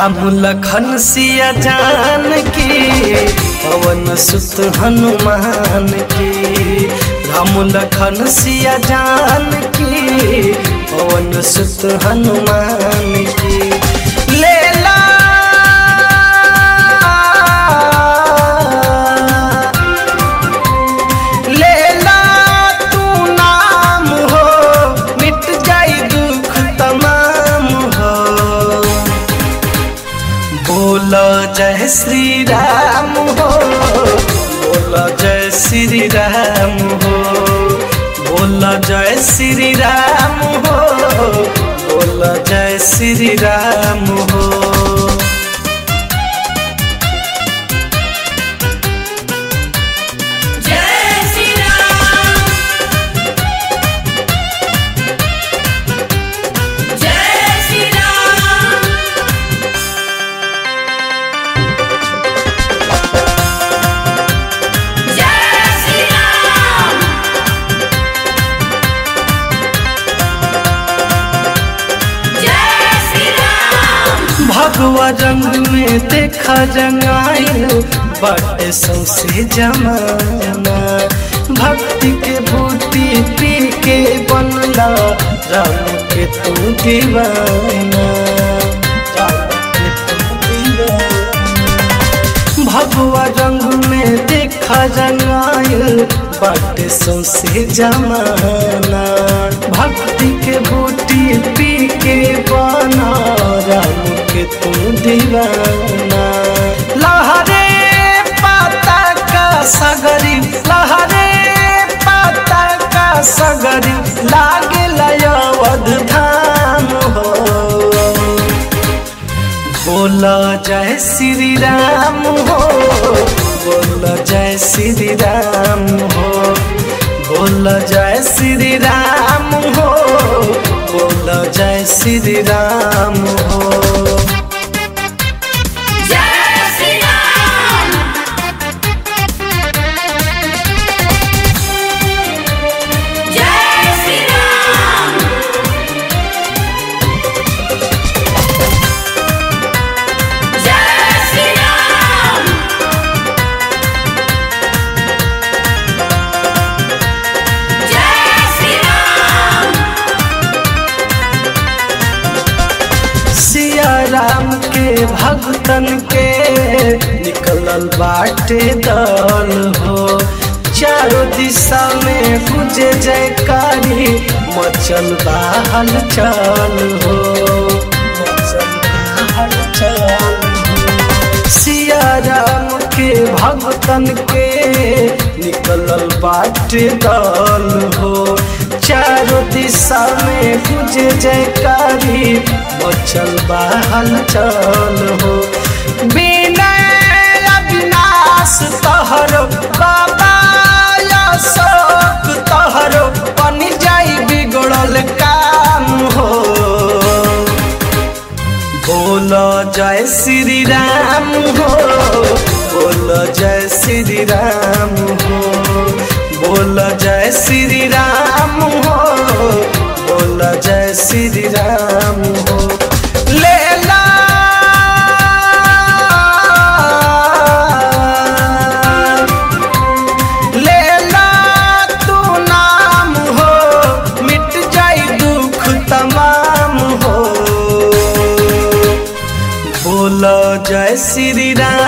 राम लखन सिया जान की पवन सुत हनुमान की राम लखन सिया जान की पवन सुत हनुमान की लेला लेला तू नाम हो मिट जाई दुख तमाम हो बोल जय श्री राम हो बोल जय श्री राम हो बोल जय श्री राम हो बोल जय श्री राम हो जय श्री राम जय श्री राम जय श्री राम जय श्री राम भगवा रंग में देखा जंगाइल बटे सौसे जमाना भक्ति के बूटी पी के बनला राम के तू दीवाना राम के तू दीवाना भगवा रंग में देखा जंगाइल बाटे सौसे जमाना भक्ति के बूटी पी के बना राम के तू दीवाना लहरे पाता का सगरी लहरे पाता का सगरी लागे लयवध धाम हो बोला जय श्री राम हो बोला जय श्री राम हो बोला जय श्री राम हो बोला जय श्री राम हो जय श्री राम जय श्री राम जय श्री राम जय श्री राम सिया राम के भक्तन के निकलल बाटे दल हो चारों दिशा में गुजे जयकारी मचल बा हलचल हो मचल बा हलचल हो। सिया राम के भक्तन के निकलल बाटे दल हो चारों दिशा में गुजे जयकारी मचल बा हलचल हो विनय अविनाश तहरो बाबा अशोक तहरो बन जाई बिगड़ल काम हो बोलो जय श्री राम हो बोलो जय श्री राम हो बोलो जय श्री राम हो बोलो जय श्री राम हो लेला लेला तू नाम हो मिट जाई दुख तमाम हो बोलो जय श्री राम